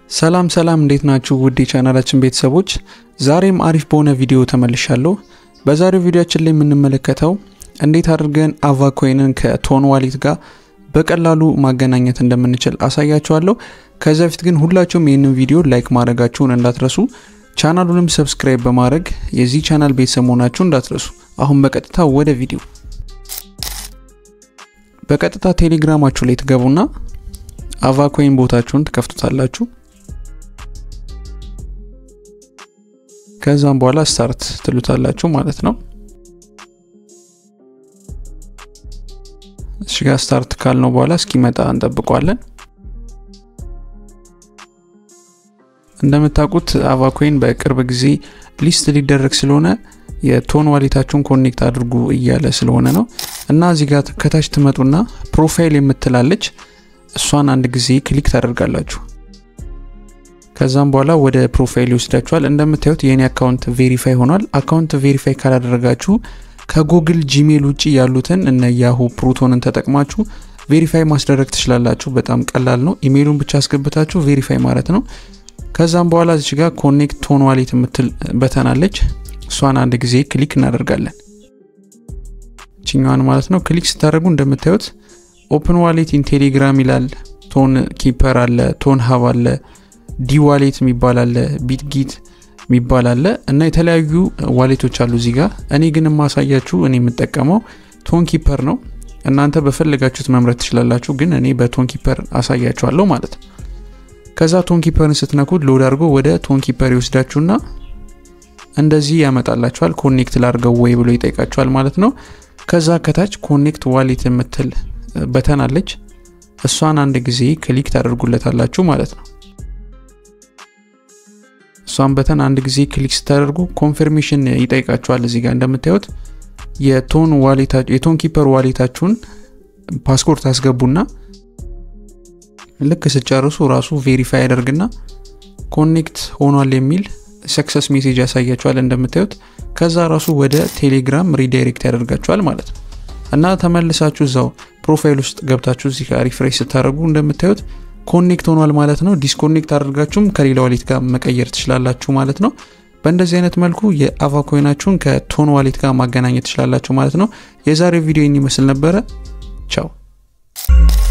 ሰላም ሰላም እንዴት ናችሁ? ውድ የቻናላችን ቤተሰቦች ዛሬም አሪፍ በሆነ ቪዲዮ ተመልሻለሁ። በዛሬው ቪዲዮችን ላይ የምንመለከተው እንዴት አድርገን አቫ ኮይንን ከቶን ዋሌት ጋር በቀላሉ ማገናኘት እንደምንችል አሳያችኋለሁ። ከዚ በፊት ግን ሁላችሁም ይህንን ቪዲዮ ላይክ ማድረጋችሁን እንዳትረሱ፣ ቻናሉንም ሰብስክራይብ በማድረግ የዚህ ቻናል ቤተሰብ መሆናችሁ እንዳትረሱ። አሁን በቀጥታ ወደ ቪዲዮ በቀጥታ ቴሌግራማችሁ ላይ ትገቡና አቫ ኮይን ቦታችሁን ትከፍቱታላችሁ። ከዛም በኋላ ስታርት ትሉታላችሁ ማለት ነው። እሺ ጋር ስታርት ካልነው በኋላ እስኪመጣ እንጠብቋለን። እንደምታውቁት አቫ ኮይን በቅርብ ጊዜ ሊስት ሊደረግ ስለሆነ የቶን ዋሌታችሁን ኮኔክት አድርጉ እያለ ስለሆነ ነው እና እዚህ ጋር ከታች ትመጡና ፕሮፋይል የምትላለች እሷን አንድ ጊዜ ክሊክ ታደርጋላችሁ። ከዛም በኋላ ወደ ፕሮፋይል ይወስዳችኋል። እንደምታዩት የኔ አካውንት ቬሪፋይ ሆኗል። አካውንት ቬሪፋይ ካላደረጋችሁ ከጉግል ጂሜል ውጭ ያሉትን እነ ያሁ ፕሮቶንን ተጠቅማችሁ ቬሪፋይ ማስደረግ ትችላላችሁ። በጣም ቀላል ነው። ኢሜይሉን ብቻ አስገብታችሁ ቬሪፋይ ማለት ነው። ከዛም በኋላ እዚች ጋር ኮኔክት ቶን ዋሌት የምትል በተናለች እሷን አንድ ጊዜ ክሊክ እናደርጋለን። ችኛዋን ማለት ነው። ክሊክ ስታደርጉ እንደምታዩት ኦፕን ዋሌት ኢን ቴሌግራም ይላል። ቶን ኪፐር አለ፣ ቶን ሀብ አለ፣ ዲ ዋሌት የሚባል አለ፣ ቢትጊት የሚባል አለ እና የተለያዩ ዋሌቶች አሉ እዚህ ጋር። እኔ ግን የማሳያችሁ እኔ የምጠቀመው ቶን ኪፐር ነው። እናንተ በፈለጋችሁት መምረጥ ትችላላችሁ፣ ግን እኔ በቶን ኪፐር አሳያችኋለሁ ማለት ነው። ከዛ ቶን ኪፐርን ስትነኩት ሎድ አድርጎ ወደ ቶን ኪፐር ይወስዳችሁና እንደዚህ ያመጣላችኋል። ኮኔክት ላድርገው ወይ ብሎ ይጠይቃችኋል ማለት ነው። ከዛ ከታች ኮኔክት ዋሌት የምትል በተን አለች። እሷን አንድ ጊዜ ክሊክ ታደርጉለታላችሁ ማለት ነው። እሷን በተን አንድ ጊዜ ክሊክ ስታደርጉ ኮንፊርሜሽን ይጠይቃችኋል። እዚህ ጋር እንደምታዩት የቶን የቶን ኪፐር ዋሌታችሁን ፓስፖርት አስገቡና ልክ ስጨርሱ ራሱ ቬሪፋይ ያደርግና ኮኔክት ሆኗል የሚል ሰክሰስ ሜሴጅ ያሳያችኋል እንደምታዩት። ከዛ ራሱ ወደ ቴሌግራም ሪዳይሬክት ያደርጋችኋል ማለት ነው። እና ተመልሳችሁ እዛው ፕሮፋይል ውስጥ ገብታችሁ እዚህ ጋር ሪፍሬሽ ስታደርጉ እንደምታዩት ኮኔክት ሆኗል ማለት ነው። ዲስኮኔክት አድርጋችሁም ከሌላ ዋሌት ጋር መቀየር ትችላላችሁ ማለት ነው። በእንደዚህ አይነት መልኩ የአቫ ኮይናችሁን ከቶን ዋሌት ጋር ማገናኘት ትችላላችሁ ማለት ነው። የዛሬው ቪዲዮ ይመስል ነበረ። ቻው